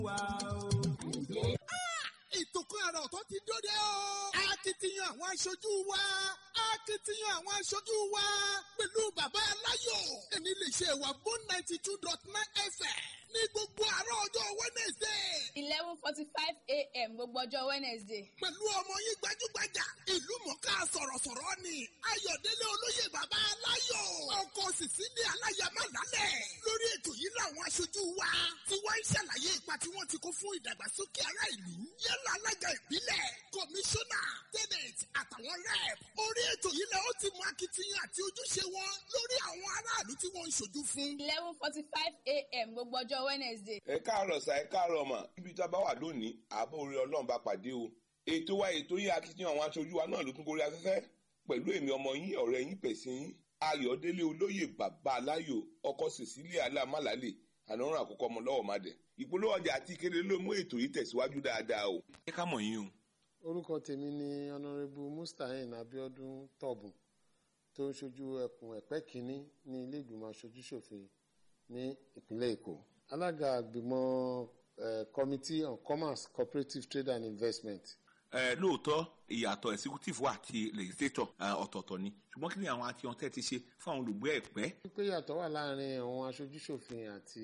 ètò kan àrà ọ̀tọ̀ ti dóde o. akitiyan àwọn aṣojú wa akitiyan àwọn aṣojú wa pẹ̀lú bàbá aláyọ̀ èmi lè ṣe ìwà bone ninety two dot nine fm ní gbogbo àárọ̀ ọjọ́ wednesday eleven forty five a.m. gbogbo ọjọ́ wednesday. pẹ̀lú ọmọ yín gbajúgbajà ìlú mọ̀ká sọ̀rọ̀sọ̀rọ̀ ni ayọ̀délé olóyè bàbá aláyọ̀ ọkọ̀ sísílẹ̀ aláyàmá lálẹ̀ lórí ètò yìí làwọn aṣojú wa tí wọ́n ń ṣàlàyé ipa tí wọ́n ti kó fún ìdàgbàsókè ará ìlú yálà alága ìbílẹ̀ kọmíṣánná tẹ́nẹ̀t àtàwọn rẹ́ẹ̀p orí ètò yìí lẹ́ ó ti mú akitiyan àti ojúṣe wọn lórí àwọn aráàlú tí wọ́n ń ṣojú fún. eleven forty five a.m. gbogbo ọjọ́ wednesday. ẹ káàárọ̀ sá ẹ káàárọ̀ mà ibi tá a bá wà lónìí àbọ̀ orí ọlọ́run bá pàdé o ètò wa ètò yín akitiyan àwọn aṣojú wa náà ló tún gorí afẹ́fẹ́ pẹ̀lú èmi ọmọ yín ọ̀rẹ́ yín pẹ̀sìn yín ayọ̀délé olóyè bàbá aláyò ọkọ cecilia alámàlálè ànáràn àkọ́kọ́ ọmọ lọ́wọ́ má dẹ̀ ìpolówó ọjà àti ìkéde ló mú ètò yìí tẹ̀síwájú dáadáa o. ẹ ká mọ̀ yín o. orúkọ tèmi ni ọ̀nàrẹ́bù mustahin abiodun tọ̀bùn tó ń ṣojú ẹkùn ẹ̀pẹ́ kínní ní ilé ìgbìmọ̀ aṣojúṣòfin ní ìpínlẹ̀ èkó alága àgbìmọ̀ eh, committee on commerce cooperative trade and investment ẹ lóòótọ́ ìyàtọ̀ executive wa àti legislator ẹ, ọ̀tọ̀ọ̀tọ̀ ni ṣùgbọ́n kí ni àwọn àti ọ̀tẹ́ ti ṣe fún àwọn olùgbé ẹ̀pẹ́. pé yàtọ̀ wà láàrin àwọn aṣojúṣòfin àti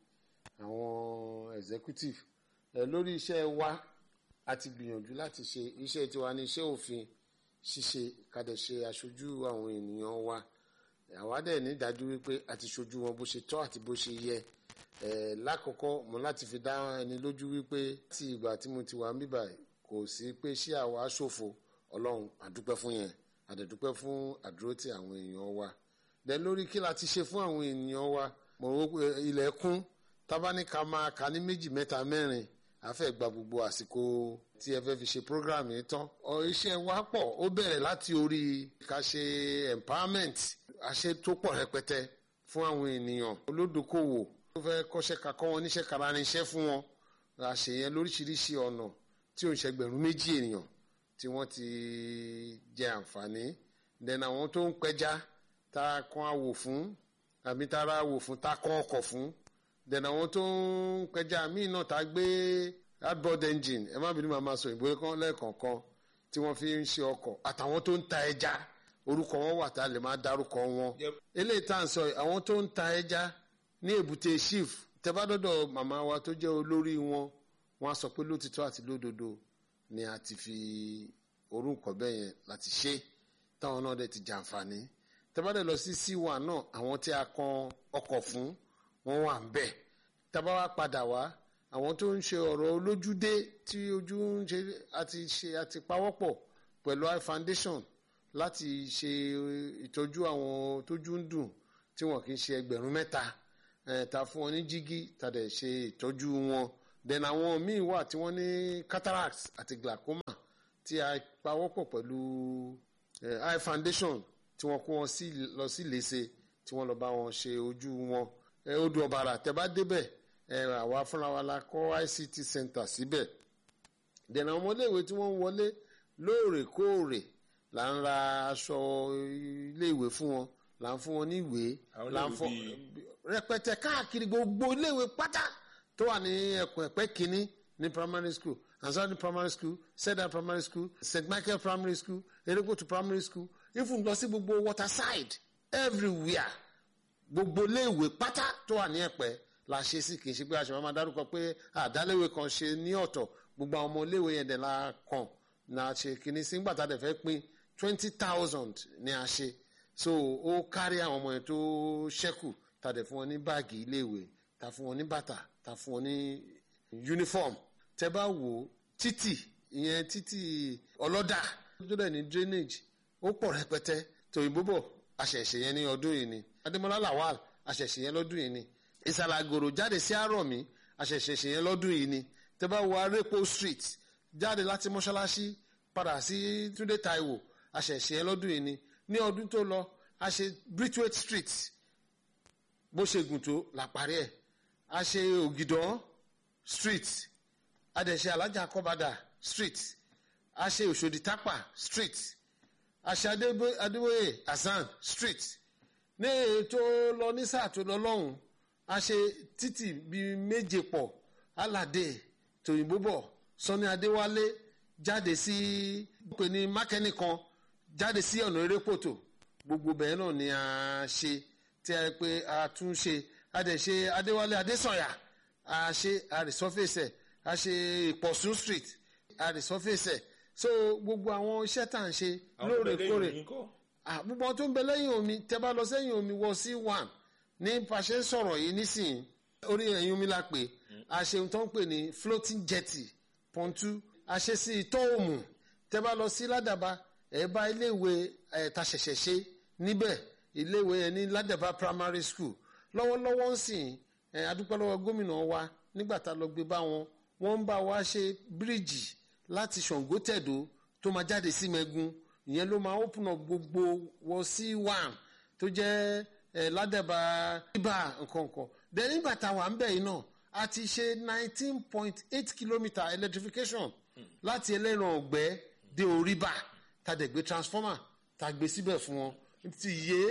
àwọn executive ẹ lórí iṣẹ́ wa a ti gbìyànjú láti ṣe iṣẹ́ tiwa ní iṣẹ́ òfin ṣíṣe kàdẹ̀ ṣe aṣojú àwọn ènìyàn wa àwa dẹ̀ ní ìdájú wípé a ti ṣojú wọn bó ṣe tọ́ àti bó ṣe yẹ ẹ lákọ̀ọ́kọ́ mo láti fi dá ẹni lójú wípé tí ìgbà tí mo ti wà ń bíbà kò sí pé ṣé àwa ṣòfò ọlọ́run àdúpẹ́ fún yẹn àdẹ̀dúpẹ́ fún àdúrótì àwọn èèyàn wa dẹ̀ lórí kí la ti ṣe fún àwọn ènìyàn wa mo rò pé ilẹ̀ kún tábánikà máa kà ní méjì mẹ́ta mẹ́rin àfẹ́ gba gbogbo àsìkò tí ẹ fẹ́ fi ṣe program yìí tán ọ iṣẹ́ wa pọ̀ ó bẹ̀rẹ̀ láti orí ká ṣe empowerment àṣẹ tó pọ̀ rẹpẹtẹ fún àwọn ènìyàn olódokòwò tó fẹ́ kọ́ṣẹ́ kakọ́ wọn níṣẹ́ kara ní iṣẹ́ fún wọn àṣeyẹn lóríṣiríṣi ọ̀nà tí ò ń ṣẹgbẹ̀rún méjì ènìyàn tí wọ́n ti jẹ àǹfààní then àwọn tó ń pẹja tá a kan àwò fún àbí tá a ra àwò fún tá a kọ́ ọkọ̀ fún then àwọn tó ń pẹja míì náà tá a gbé hardboard engine ẹ má bínú màmá sọ ìbò kan lẹ́ẹ̀kọ̀ọ̀kan tí wọ́n fi ń ṣe ọkọ̀ àtàwọn tó ń ta ẹja orúkọ wọn wà tá a lè máa dárúkọ wọn eléyìí tá à ń sọ yìí, àwọn tó ń ta ẹja ní èbúté chief tẹ́bádọ́dọ̀ màmá wa tó jẹ́ olórí wọn wọ́n á sọ pé lótìtọ́ àti lódodo ni a ti fi orúkọ bẹ́ẹ̀ yẹn láti ṣe táwọn náà dẹ̀ ti jàǹfààní tẹ́bádẹ́ lọ sí c1 náà àwọn tí a kan ọkọ̀ fún wọn wà ń bẹ̀ tábà wá padà wá àwọn tó ń ṣe ọ̀rọ̀ olójúdé tí ojú ń ṣe àti ṣe àti pawọ́pọ̀ pẹ̀lú i foundation láti ṣe ìtọ́jú àwọn tójú ń dùn tí wọn kì í ṣe ẹgbẹ̀rún mẹ́ta eh, ta fún wọn ní jígí ta dẹ̀ ṣe ìtọ́jú wọn then àwọn míì wà tí wọ́n ní cataracts àti glaucoma tí a pawọ́pọ̀ pẹ̀lú eh, eye foundation tí wọ́n kó wọn sí lọ sí léṣe tí wọ́n lọ bá wọn ṣe ojú wọn eh, odò ọ̀bàrà tẹ́ bá débẹ̀ eh, àwa fúnra wa la kọ́ ICT center síbẹ̀ then àwọn ọmọléèwé tí wọ́n ń wọlé lóòrèkóòrè là ń ra aṣọ iléèwé fún wọn là ń fún wọn ní ìwé Àwọn là ń iléèwé fọ bíi- rẹpẹtẹ káàkiri gbogbo iléèwé pátá tó wà ní ẹkùn ẹ̀pẹ́ kínní ní primary school ansarni primary school seda primary school st michael primary school erékòtù primary school even lọ sí gbogbo waterside everywhere gbogbo iléèwé pátá tó wà ní ẹ̀pẹ́ la ṣe sí kì í ṣe pé àṣẹ máa dárúkọ pé àdáléwé kan ṣe ní ọ̀tọ̀ gbogbo àwọn ọmọ iléèwé yẹn dẹ̀ la kàn na ṣe kìíní sí nígbà tá a dẹ̀ fẹ́ pín twenty thousand ni a ṣe so ó kárí àwọn ọmọ yẹn tó ṣẹ́kù tá a dẹ̀ fún wọn ní báàgì iléèwé tá a fún wọn ní bàtà tá a fún wọn ní uniform tẹ́ bá wò ó títì ìyẹn títì ọlọ́dà tó dẹ̀ ní drainage ó pọ̀ rẹpẹtẹ tòyìnbó bọ̀ àṣẹ̀ṣẹ̀ yẹn ní ọdún yìí ni adémọlá lawal àṣẹ̀ṣẹ̀ yẹn lọ́dún yìí ni ìsàlàgòrò jáde sí àrọ̀mí àṣẹ̀ṣẹ̀ yẹn lọ́dún yìí ni tẹ́ bá wo arepo street jáde láti mọ́ṣáláṣí padà sí túndé taiwo àṣẹ̀ṣẹ̀ yẹn lọ́dún yìí ni ní ọdún tó lọ a ṣe bridgewaite street bó ṣe gùn tó la parí ẹ̀ a ṣe ògìdán street a dẹ̀ ṣe alájà kọ́badà street a ṣe òṣòdì tápà street a ṣe Adébó- adébóyè hasan street ní èyí tó lọ ní sáà tó lọ lọ́hùn a ṣe títì bíi méje pọ̀ aládé tòyìnbó bọ̀ sani adéwálé jáde sí pé ní mákẹ́nì kan jáde sí ọ̀nà erépòtò gbogbo bẹ́ẹ̀ náà ni a ṣe tí a pé a tún ṣe a dẹ̀ ṣe adéwálé adésànyà a ṣe àrísọ́fẹsẹ̀ a ṣe ìpọ̀sùn street àrísọ́fẹsẹ̀ so gbogbo àwọn iṣẹ́ tá à ń ṣe lóòrèkóòrè Ah, gbogbo àwọn tó ń bẹ lẹ́yìn omi tẹ́ bá lọ sẹ́yìn omi wọ sí one ní pàṣẹ ń sọ̀rọ̀ yìí nísìnyí orí ẹ̀yìn omi la pè a ṣe ohun tó ń pè ní floating jetty pọ̀ntú a ṣe sí ìtọ́ òmù tẹ́ bá lọ sí ládàbà ẹ̀ bá iléèwé ẹ̀ ta ṣẹ̀ṣẹ̀ ṣe níbẹ̀ iléèwé yẹn ní ládàbà primary school lọ́wọ́lọ́wọ́ ń sìn ẹ̀ adúpẹ́ lọ́wọ́ gómìnà wa nígbà tá a lọ gbé bá wọn wọ́n ń bá wa ṣe bíríìjì láti ṣàngó tẹ̀dó tó máa jáde sí mẹ́gun ìyẹn ló máa open up gbogbo wọ sí one tó jẹ́ ẹ̀ ládàbà ibà nkankan then nígbà tá a wà ń bẹ̀ yìí náà a ti ṣe nineteen point eight kilometre electrification láti ẹlẹ́ran ọ̀gbẹ́ dé oríbà tá a dẹ̀ gbé transformer tá a gbé síbẹ̀ fún wọn ti yé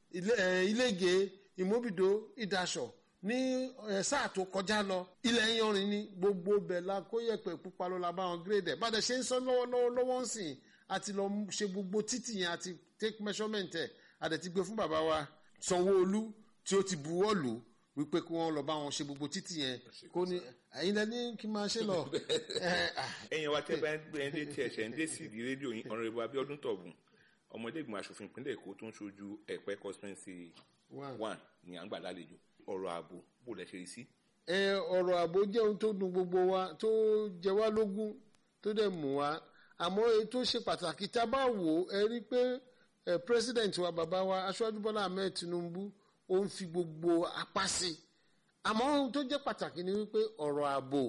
ilége ìmóbìdó ìdaṣọ ní ẹ, sáà tó kọjá lọ ilẹ̀ yanrìn ní gbogbo bẹ̀ la kó yẹ̀pẹ̀ pupa ló la bá wọn gírèdẹ̀ bá dẹ̀ ṣe ń sọ lọ́wọ́lọ́wọ́ lọ́wọ́ ń sìn àti lọ ṣe gbogbo títì yẹn àti take measurement ẹ̀ àdẹ̀ ti gbé fún bàbá wa sanwó-olú tí ó ti buwọ́ lù wípé kí wọ́n lọ bá wọn ṣe gbogbo títì yẹn kó ní ẹ̀yin lẹ́ni kí n máa ṣe lọ. ẹ, ah, ẹ̀yin wa tẹ́ bá ń gbé ẹni tí ẹ̀ṣẹ̀ ń dé sí ìdí rédíò yín ọ̀rẹ́bù abiodun tọ̀gùn ọmọdé ìgbìmọ̀ asòfin ìpínlẹ̀ èkó tó ń ṣojú ẹ̀pẹ́ constituency One. one ní à ń gbà lálejò ọ̀rọ̀ ààbò bó lẹ ṣe rí sí. ẹ ọ̀rọ̀ ààbò jẹ́ ohun tó dùn gbogbo wa tó jẹ wá lógún tó dẹ̀ mú wa àmọ́ èyí tó ṣe pàtàkì tá a bá wò ó ẹ rí i pé ẹ president wa bàbá wa aṣáájú bọ́lá ahmed tinubu ó ń fi gbogbo apá sí i àmọ́ ohun tó jẹ́ pàtàkì ni wípé ọ̀rọ̀ ààbò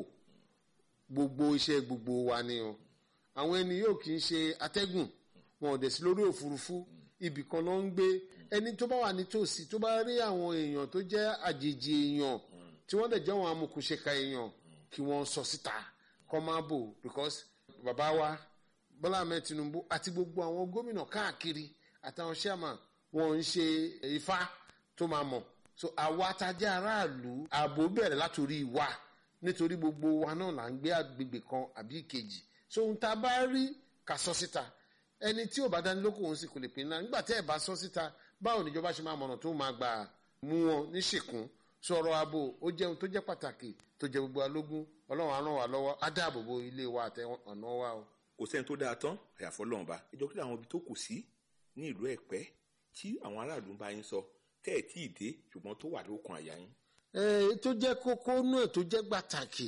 gbogbo iṣẹ́ gbogbo wa ni o àwọn ẹni yóò kì í ṣe atẹ́gùn wọn ò dẹ̀ sí lórí òfurufú ibì kan ló ń gbé ẹni tó bá wà nítòsí tó bá rí àwọn èèyàn tó jẹ́ àjèjì èèyàn tí wọ́n dẹ̀ jẹ́ àwọn amòkùnṣèkà èèyàn kí wọ́n sọ síta kọ́ máa bò because bàbá wa bọ́lá ahmed tinubu àti gbogbo àwọn gómìnà káàkiri àtàwọn chairman wọn ń ṣe ifá tó máa mọ̀ so àwa tá a jẹ́ aráàlú ààbò bẹ̀rẹ̀ látòrí wa nítorí gbogbo wa náà là ń gbé àgbègbè kan àbí ìkejì so ohun tá a bá rí ká sọ síta ẹni tí ò bá dání lóko òun sì kò lè pín náà nígbà tẹ́ ẹ̀ bá sọ síta báwo níjọba ṣe máa mọ̀nà tó máa gbà mú wọn ní ṣìkún sọ̀rọ̀ ààbò ó jẹ́ ohun tó jẹ́ pàtàkì tó jẹ́ gbogbo alógún ọlọ́run á ràn wá lọ́wọ́ á dáàbò bo ilé wa àtẹ ọ̀nà wa o. kò sẹ́ni tó dáa tán àyàfọ́ lọ́nba ìjọ kí àwọn ibi tó kù sí ní ìlú ẹ̀pẹ́ tí àwọn aráàlú ń bá yín sọ tẹ́ ẹ̀ tí ì dé ṣùgbọ́n tó wà lókun àyà yín. èyí tó jẹ́ kókó nú ẹ̀ tó jẹ́ pàtàkì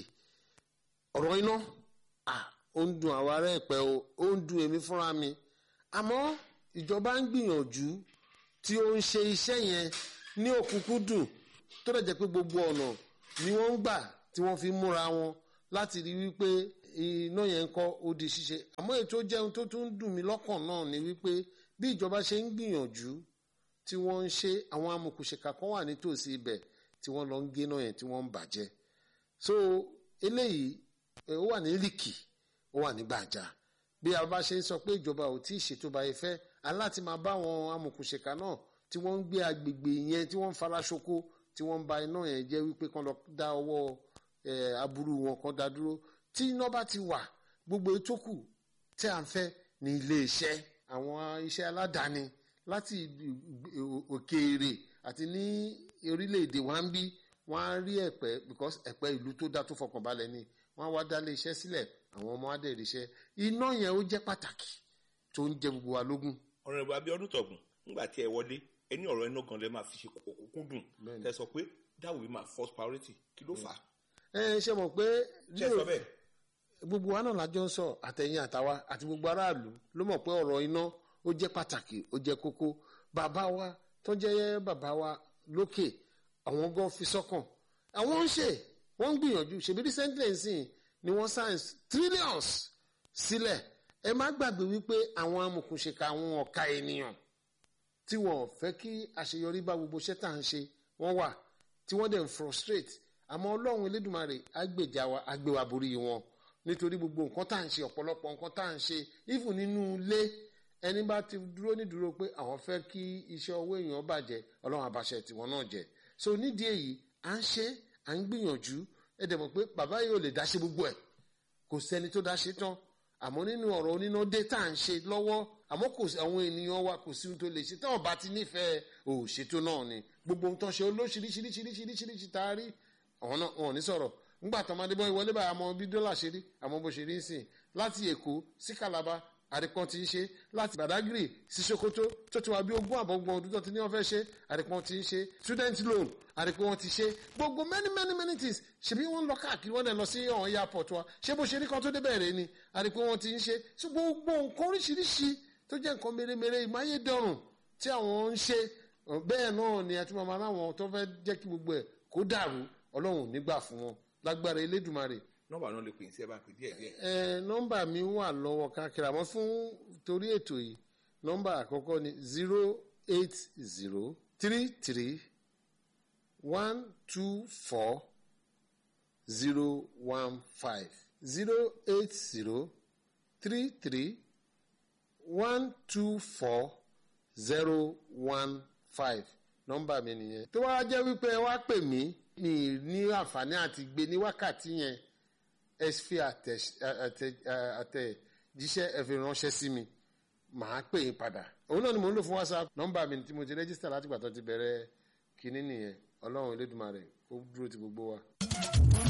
ọ̀rọ̀ iná ah, ó ń dun àwọn ará ẹ̀pẹ́ o ó ń dun èmi fúnra mi àmọ́ ìjọba ń gbìyànjú tí ó ń ṣe iṣẹ́ yẹn ní òkúnkúndùn tó dẹ̀ jẹ́ pé gbogbo ọ̀nà ni wọ́n ń gbà tí wọ́n fi múra wọn láti rí wípé iná yẹn ń kọ́ ó di ṣíṣe àmọ́ èyí tó jẹ́ ohun tó tún dùn mí lọ́kàn náà ni wípé bí ìjọba ṣe ń gbìyànjú tí wọ́n ń ṣe àwọn amòkùnṣèkà kan wà nítòsí ibẹ̀ tí wọ́n lọ ń gé náà yẹn tí wọ́n ń bàjẹ́ so eléyìí eh, ó wà ní líkì ó wà ní gbàjà bí a bá ṣe ń sọ pé ìjọba ò tí ì ṣètò báyìí fẹ́ aláti máa bá àwọn amòkùnṣèkà náà tí wọ́n ń gbé agbègbè yẹn tí wọ́n ń fara ṣoko tí wọ́n ń ba iná yẹn jẹ́ wípé kán lọ dá ọwọ́ eh, aburú wọn kan dá dúró tí iná bá ti wà gbogbo ètò kù tí à ń fẹ́ ní ilé iṣẹ́ àwọn iṣẹ́ aládàáni láti ìlú- òkèèrè àti ní orílẹ̀-èdè wa ń bí wọ́n á rí ẹ̀pẹ́ because ẹ̀pẹ́ ìlú tó dá tó fọkànbalẹ̀ ni wọ́n á wá dá ilé iṣẹ́ sílẹ̀ àwọn ọmọ adé ríṣẹ́ iná yẹn ó jẹ́ pàtàkì tó ń jẹ gbogbo wa lógún. ọ̀rẹ́bù abiodun tọ̀gùn nígbà tí ẹ wọlé ẹni ọ̀rọ̀ iná gan lẹ máa fi ṣe òkúnkúndùn Bẹ́ẹ̀ni. tẹ sọ pé that will be my first priority kí ló fà á. ẹ ṣe mọ̀ pé ṣé ẹ sọ bẹ́ẹ̀. gbogbo wa náà lájọ ń sọ àtẹ̀yìn àtàwa àti gbogbo aráàlú ló mọ̀ pé ọ̀rọ̀ iná ó jẹ́ pàtàkì ó jẹ́ kókó bàbá wa tó jẹ́ bàbá wa lókè àwọn gan fi sọ́kàn àwọn ń ṣe wọ́n ń gbìyànjú ṣèbí recently nsìn ni wọ́n science trillions sílẹ̀ ẹ má gbàgbé wípé àwọn amòkùnṣèkà àwọn ọ̀ka ènìyàn tí wọn ò fẹ́ kí àṣeyọrí bá gbogbo iṣẹ́ tá à ń ṣe wọ́n wà tí wọ́n dẹ̀ ń frustrate àmọ́ ọlọ́run elédùnmarè á gbèjà wa á gbé wa borí wọn nítorí gbogbo nǹkan tá à ń ṣe ọ̀pọ̀lọpọ̀ nǹkan tá à ń ṣe even nínú ilé ẹni bá ti dúró nídúró pé àwọn fẹ́ kí iṣẹ́ owó èèyàn bàjẹ́ ọlọ́run àbàṣẹ tiwọn náà jẹ́ so nídìí èyí à ń ṣe à ń gbìyànjú ẹ dẹ̀ mọ̀ pé bàbá yìí ò lè dá ṣe gbogbo ẹ̀ kò sẹ́ni tó dá ṣe tán àmọ́ nínú ọ̀rọ̀ oníná dé tá à ń ṣe lọ́wọ́ àmọ́ kò sí àwọn ènìyàn wa kò sí ohun tó lè ṣe táwọn bá ti nífẹ̀ẹ́ òṣètò náà ni gbogbo ohun tó ṣe olóṣìíríṣìíríṣìíríṣìíríṣìí tá a rí àwọn náà wọn ò ní sọ̀rọ̀ ńgbà tó máa dé bọ́ ìwọlé báyìí àmọ́ bí dọ́là ṣe rí àmọ́ bó ṣe rí ń sìn láti èkó sí Calabar àdìpọ́n ti ń ṣe láti Badagry sí Sokoto tó ti wá bí ogún àbọ̀gbọ̀n ọdún tó ti ní wọ́n fẹ́ ṣe àdìpọ́n ti ń ṣe student loan àdìpọ́n wọn ti ṣe gbogbo many many many things ṣebí wọ́n lọ káàkiri wọ́n dẹ̀ lọ sí ọ̀hún airport wa ṣé bó ṣe rí kan tó débẹ̀ rẹ̀ ni àdìpọ́n wọn ti ń ṣe so gbogbo nǹkan oríṣiríṣi tó jẹ́ nǹkan mèremère ìmáyédọrùn tí àwọn ń ṣe bẹ́ẹ̀ náà ni àti màmá láwọn tó fẹ́ jẹ́ kí gbogbo ẹ̀ kó dàrú ọlọ́run nígbà fún wọn lágbára elédùnmarè nọ́mbà náà lè pè sí ẹ bá pè díẹ̀ díẹ̀. ẹ nọ́mbà mi wà lọ́wọ́ káàkiri àmọ́ fún torí ètò yìí nọ́mbà àkọ́kọ́ ni zero eight zero three three one two four zero one five zero eight zero three three one two four zero one five nọ́mbà mi nìyẹn tó wá jẹ́ wípé ẹ wá pè mí mi ní àǹfààní àti gbé ní wákàtí yẹn ẹ fi àtẹ̀jíṣẹ́ ẹ fi ránṣẹ́ sí mi màá pè yín padà òun náà ni mò ń lò fún whatsapp nọ́mbà mi tí mo ti rẹ́jísítà láti gbà tó ti bẹ̀rẹ̀ kínní nìyẹn ọlọ́run elédùnmarè kó dúró ti gbogbo wa.